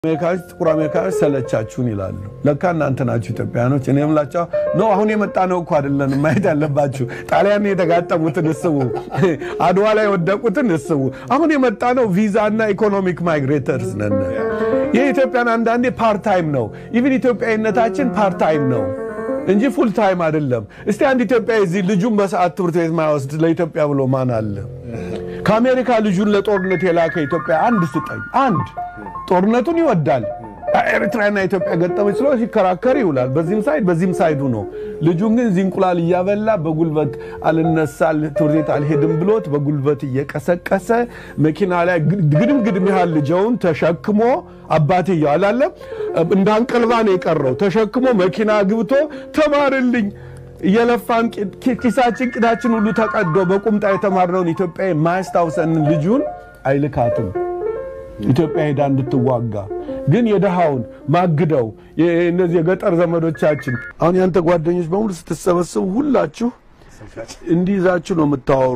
አሜሪካዎች ጥቁር አሜሪካዎች ሰለቻችሁን ይላሉ። ለካ እናንተ ናችሁ ኢትዮጵያኖች። እኔ የምላቸው ኖ አሁን የመጣ ነው እኮ አይደለን ማየት ያለባችሁ። ጣሊያን የተጋጠሙትን እስቡ፣ አድዋ ላይ የወደቁትን እስቡ። አሁን የመጣ ነው ቪዛ እና ኢኮኖሚክ ማይግሬተርስ ነን። የኢትዮጵያን አንዳንዴ ፓርታይም ነው። ኢቭን ኢትዮጵያዊነታችን ፓርታይም ነው እንጂ ፉል ታይም አይደለም። እስቲ አንድ ኢትዮጵያ እዚህ ልጁን በሰዓት ትምህርት ቤት ማይወስድ ለኢትዮጵያ ብሎ ማን አለ? ከአሜሪካ ልጁን ለጦርነት የላከ ኢትዮጵያ አንድ ስጠኝ። አንድ ጦርነቱን ይወዳል። ኤርትራና ኢትዮጵያ ገጠመች ስለ ሲከራከር ይውላል። በዚህም ሳይድ በዚህም ሳይዱ ነው። ልጁን ግን እዚህ እንቁላል እያበላ በጉልበት አልነሳል ትምህርት ቤት አልሄድም ብሎት በጉልበት እየቀሰቀሰ መኪና ላይ ግድም ግድም ያህል ልጀውን ተሸክሞ አባትየው አላለም እንዳንቀልባ ነው የቀረው ተሸክሞ መኪና ግብቶ ተማርልኝ እየለፋን ኪሳችን ቅዳችን ሁሉ ተቀዶ በቁምጣ የተማርነውን ኢትዮጵያ የማያስታውሰንን ልጁን አይልካትም። ኢትዮጵያ ሄዳ እንድትዋጋ ግን የድሃውን ማግደው እነዚህ የገጠር ዘመዶቻችን አሁን ያንተ ጓደኞች በሙሉ ስትሰበሰቡ ሁላችሁ እንዲይዛችሁ ነው የምታወሩ፣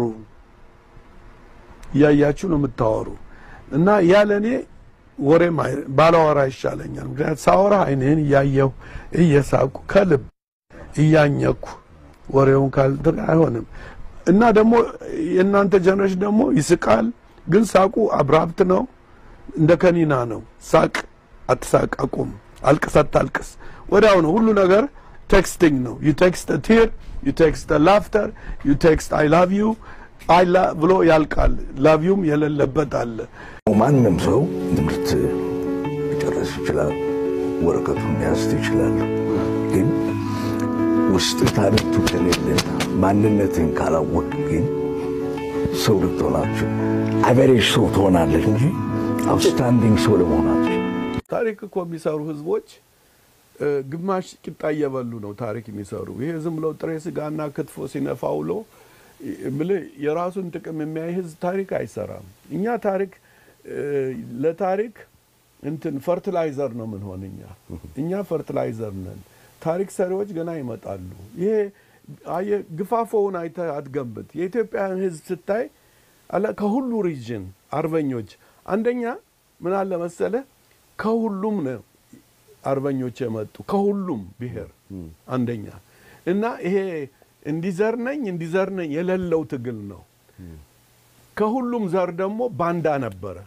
እያያችሁ ነው የምታወሩ እና ያለ እኔ ወሬ ባላወራ ይሻለኛል። ምክንያት ሳወራ አይንህን እያየሁ እየሳቁ ከልብ እያኘኩ ወሬውን ካልድር አይሆንም እና ደግሞ የእናንተ ጀነሬሽን ደግሞ ይስቃል፣ ግን ሳቁ አብራብት ነው እንደ ከኒና ነው። ሳቅ አትሳቅ፣ አቁም፣ አልቅስ አታልቅስ። ወዲያው ነው ሁሉ ነገር ቴክስቲንግ ነው። ዩ ቴክስት ቲር ዩ ቴክስት ላፍተር ዩ ቴክስት አይ ላቭ ዩ አይ ብሎ ያልቃል። ላቭዩም የሌለበት አለ። ማንም ሰው ትምህርት ሊጨርስ ይችላል፣ ወረቀቱን ሊያስት ይችላል። ግን ውስጥ ታለንቱ ከሌለ ማንነትን ካላወቅ ግን ሰው ልትሆናቸው አቨሬጅ ሰው ትሆናለህ እንጂ አውትስታንዲንግ ሰው ለመሆናቸው ታሪክ እኮ የሚሰሩ ህዝቦች ግማሽ ቂጣ እየበሉ ነው ታሪክ የሚሰሩ። ይሄ ዝም ብለው ጥሬ ስጋና ክትፎ ሲነፋ ውሎ ብልህ የራሱን ጥቅም የሚያይ ህዝብ ታሪክ አይሰራም። እኛ ታሪክ ለታሪክ እንትን ፈርቲላይዘር ነው ምን ሆን እኛ እኛ ፈርቲላይዘር ነን። ታሪክ ሰሪዎች ገና ይመጣሉ። ይሄ አየህ ግፋፎውን አይተህ አትገምት። የኢትዮጵያን ህዝብ ስታይ አለ ከሁሉ ሪጅን አርበኞች አንደኛ ምን አለ መሰለ ከሁሉም ነው አርበኞች የመጡ ከሁሉም ብሔር አንደኛ እና ይሄ እንዲዘር ነኝ እንዲዘር ነኝ የሌለው ትግል ነው። ከሁሉም ዘር ደግሞ ባንዳ ነበረ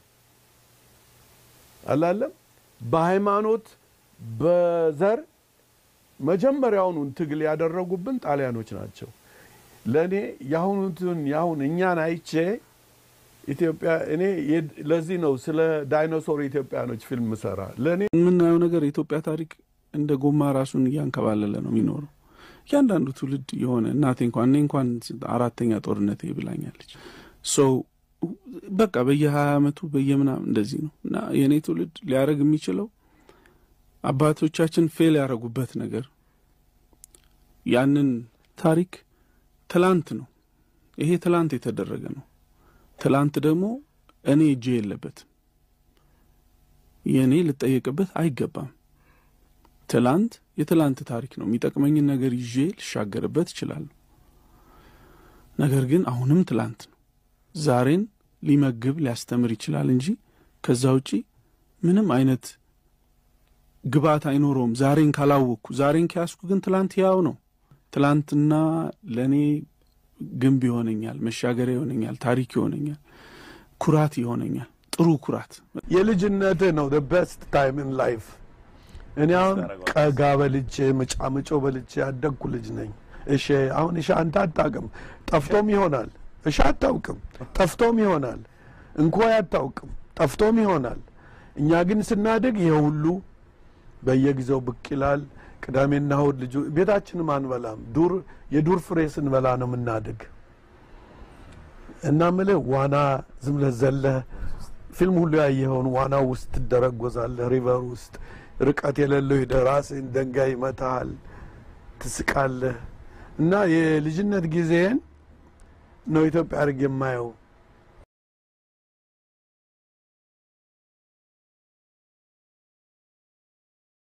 አላለም። በሃይማኖት በዘር መጀመሪያውኑን ትግል ያደረጉብን ጣሊያኖች ናቸው። ለእኔ የአሁኑትን የአሁን እኛን አይቼ ኢትዮጵያ እኔ ለዚህ ነው ስለ ዳይኖሶር ኢትዮጵያኖች ፊልም ሰራ። ለእኔ የምናየው ነገር የኢትዮጵያ ታሪክ እንደ ጎማ ራሱን እያንከባለለ ነው የሚኖረው። እያንዳንዱ ትውልድ የሆነ እናቴ እንኳን እኔ እንኳን አራተኛ ጦርነት ብላኛለች። ሰው በቃ በየሀያ ዓመቱ በየምናምን እንደዚህ ነው እና የእኔ ትውልድ ሊያደረግ የሚችለው አባቶቻችን ፌል ያደረጉበት ነገር ያንን ታሪክ ትላንት ነው። ይሄ ትላንት የተደረገ ነው። ትላንት ደግሞ እኔ እጄ የለበትም። የእኔ ልጠየቅበት አይገባም። ትላንት የትላንት ታሪክ ነው። የሚጠቅመኝን ነገር ይዤ ልሻገርበት እችላለሁ። ነገር ግን አሁንም ትላንት ነው። ዛሬን ሊመግብ ሊያስተምር ይችላል እንጂ ከዛ ውጪ ምንም አይነት ግብዓት አይኖረውም። ዛሬን ካላወቅኩ፣ ዛሬን ከያዝኩ ግን ትላንት ያው ነው። ትላንትና ለእኔ ግንብ ይሆነኛል፣ መሻገሪያ ይሆነኛል፣ ታሪክ ይሆነኛል፣ ኩራት ይሆነኛል። ጥሩ ኩራት የልጅነትህ ነው ቤስት ታይም ኢን ላይፍ። እኔ አሁን ቀጋ በልቼ ምጫምጮ በልቼ ያደግኩ ልጅ ነኝ። እሺ አሁን እሺ አንተ አታውቅም፣ ጠፍቶም ይሆናል። እሺ አታውቅም፣ ጠፍቶም ይሆናል። እንኮይ አታውቅም፣ ጠፍቶም ይሆናል። እኛ ግን ስናድግ ይሄ ሁሉ በየጊዜው ብቅ ይላል። ቅዳሜና እሑድ ልጁ ቤታችንም አንበላም። ዱር የዱር ፍሬ ስንበላ ነው የምናድግ እና ምልህ ዋና ዝም ብለህ ዘለህ ፊልም ሁሉ ያየኸውን ዋና ውስጥ ትደረጎዛለህ። ሪቨር ውስጥ ርቀት የሌለው ሄደህ ራስህን ደንጋይ ይመታሃል፣ ትስቃለህ። እና የልጅነት ጊዜን ነው ኢትዮጵያ አድርግ የማየው